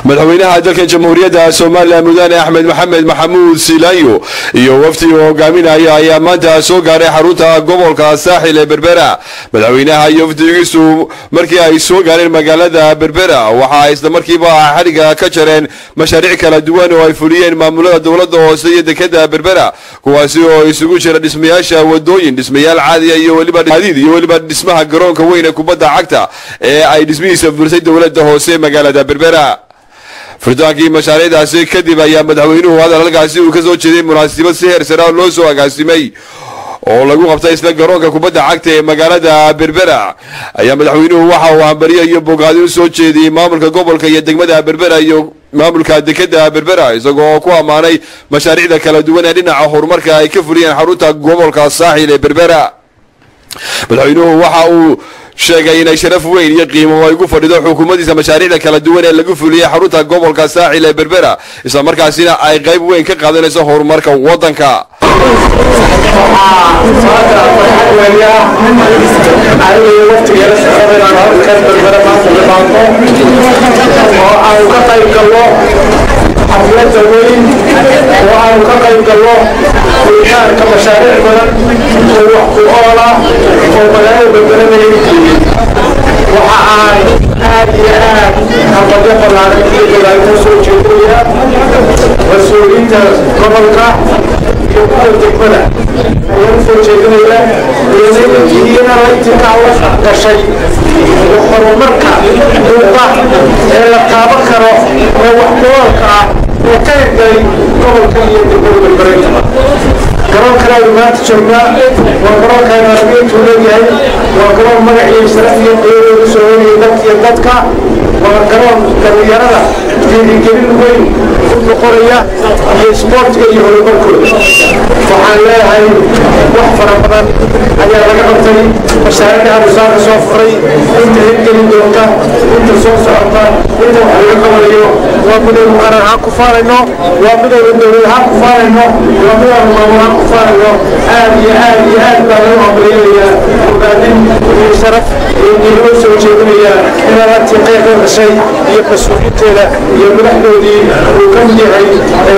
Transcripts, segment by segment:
madaxweynaha dalkan jamhuuriyadda somalilan mudane axmed maxamed maxamuud silaanyo iyo wafdi uu hogaaminaya ayaa maanta soo gaaray xarunta gobolka saaxil ee berbera madaxweynaha iyo wafdigiisu markii ay soo gaareen magaalada berbera waxa ay isla markiiba xadhigga ka jareen mashaariic kala duwan oo ay fuliyeen maamulada dowladda hoose iyo dekada berbera kuwaasi oo isugu jira dhismayaasha wadooyin dhismayaal caadiya iyo weliba hadiid iyo weliba dhismaha garoonka weyn ee kubadda cagta ee ay dhismihiisa fulisay dowladda hoose ee magaalada berbera furtaankii mashaariicdaasi kadib ayaa madaxweynuhu hadal halkaasi uu ka soo jeeday munaasabad si heer sare loo soo agaasimay oo lagu qabtay isla garoonka kubadda cagta ee magaalada berbera ayaa madaxweynuhu waxa uu hambariyo iyo bogaadi u soo jeediyey maamulka gobolka iyo degmada berbera iyo maamulka dekada berbera isagoo ku ammaanay mashaariicda kala duwan ee dhinaca horumarka ay ka fuliyeen xarunta gobolka saaxil ee berbera madaxweynuhu waxa uu sheegay inay sharaf weyn iyo qiimo ay ku fadhido xukuumaddiisa mashaariicda kala duwan ee lagu fuliyey xarunta gobolka saaxil ee berbera isla markaasina ay qayb weyn ka qaadanayso horumarka waddanka oo aanu ka qayb galno xaflada weyn oo aanu ka qayb galno fulitaanka mashaariic badan oo wax ku ool ah oo magaalada berberanaya ugeeyey waxa aan aad iyo aad hambadyo ballaaran iyo dadaal ku soo jeedinaya mas-uuliyiinta gobolka iyo kuwa degmada ayaan u soo jeedinaya iyana laytinkaa la gashay iyo horumarka muuqa ee la taaban karo ee wax ku-oolka ah ee ka hirgalay gobolka iyo degmada berbereyntaba garoonkan aynu maanta joognaa waa garoonkaan argeyntuu leeyahay waa garoon magac iyo sharaf iyo qiyadeedu soo hoynaya dalka iyo dadka waa garoon dhallinyarada dhiirigelin weyn u noqonaya iyo isboortiga iyo horumarkooda waxaan leeyahay wax fara badan ayaa laga qabtay mashaariicda anusaaka soo furay inta hirgelin doonta inta soo socota inta wax laga qabanayo waa midaynu qaran ahaan ku faanayno waa midaynu dowlad ahaan ku faanayno waa midaynu maamul ahaan ku faanayno aad iyo aad iyo aad baa lagu hambaliyanayaa ogaadin iyo sharaf iyo diinimo soo jeedinaya inaad antii qayb ka gashay iyo mas-uuliinteeda iyo madaxdoodii uu ka mid yahay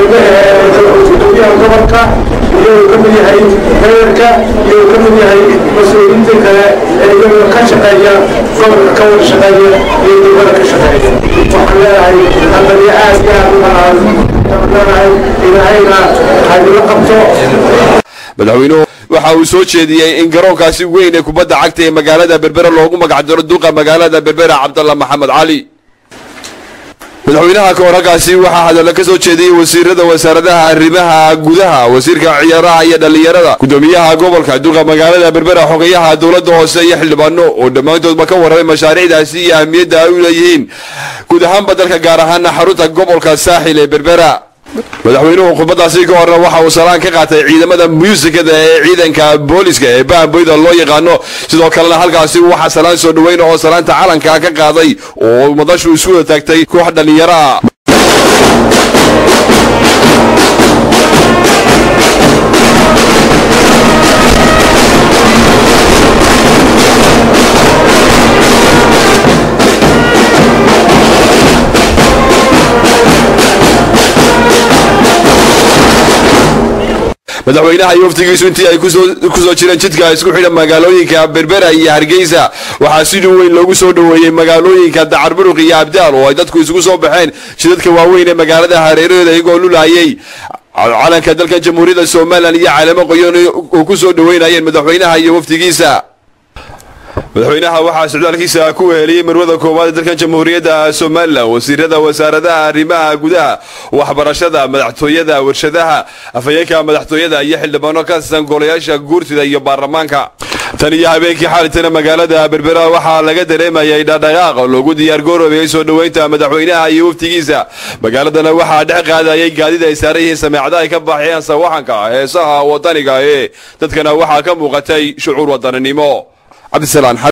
gudoomiyaha gobolka iyo uu ka mid yahay mayorka iyo uu ka mid yahay mas-uuliyiinta kale ee iyagoo ka shaqeeya gobolka ka wada shaqeeya iyo degmada ka shaqeeya waxaan leeyahay hambaliyo aad iyo aad u banaan leeyahay ilaahayna haydila qabto madaxweynuhu waxa uu soo jeediyey in garoonkaasi weyn ee kubadda cagta ee magaalada berbera loogu magacdaro duqa magaalada berbera cabdalla maxamed cali madaxweynaha ka hor halkaasi waxaa hadalla ka soo jeediyey wasiirada wasaaradaha arrimaha gudaha wasiirka ciyaaraha iyo dhallinyarada gudoomiyaha gobolka duqa magaalada berbera xogayaha dowladda hoose iyo xildhibaano oo dhammaantoodba ka warramay mashaariicdaasi iyo ahmiyadda ay u leeyihiin guud ahaanba dalka gaar ahaana xarunta gobolka saaxil ee berbera madaxweynuhu khudbadaasi ka horna waxa uu salaan ka qaatay ciidamada muusikada ee ciidanka booliska ee bahamboyda loo yaqaano sidoo kalena halkaasi waxaa salaan soo dhaweyn oo salaanta calanka ka qaaday oo madashu isu wada taagtay koox dhallinyaro ah madaxweynaha iyo waftigiisu intii ay kusoo jireen jidka isku xidha magaalooyinka berbera iyo hargeysa waxaa sidii weyn loogu soo dhoweeyey magaalooyinka dacarburuq iyo abdaal oo ay dadku isugu soo baxeen jidadka waaweyn ee magaalada hareeraheeda iyagoo lulaayay calanka dalkan jamhuuriyadda somalilan iyo caleemo qoyan oo ku soo dhoweynayeen madaxweynaha iyo waftigiisa madaxweynaha waxaa socdaalkiisa ku weheliyey marwada koowaad ee dalkan jamhuuriyadda somalilan wasiirada wasaaradaha arrimaha gudaha waxbarashada madaxtooyada warshadaha afhayeenka madaxtooyada iyo xildhibaano ka tirsan golayaasha guurtida iyo baarlamaanka tan iyo habeenkii xaalitana magaalada berbera waxaa laga dareemayay dhaqdhaqaaq loogu diyaargaroobayay soo dhoweynta madaxweynaha iyo waftigiisa magaaladana waxaa dhex qaadayay gaadida ay saaran yihiin sameecada ay ka baxeen sawaxanka heesaha wadaniga ee dadkana waxaa ka muuqatay shucuur wadaninimo cabdisalaan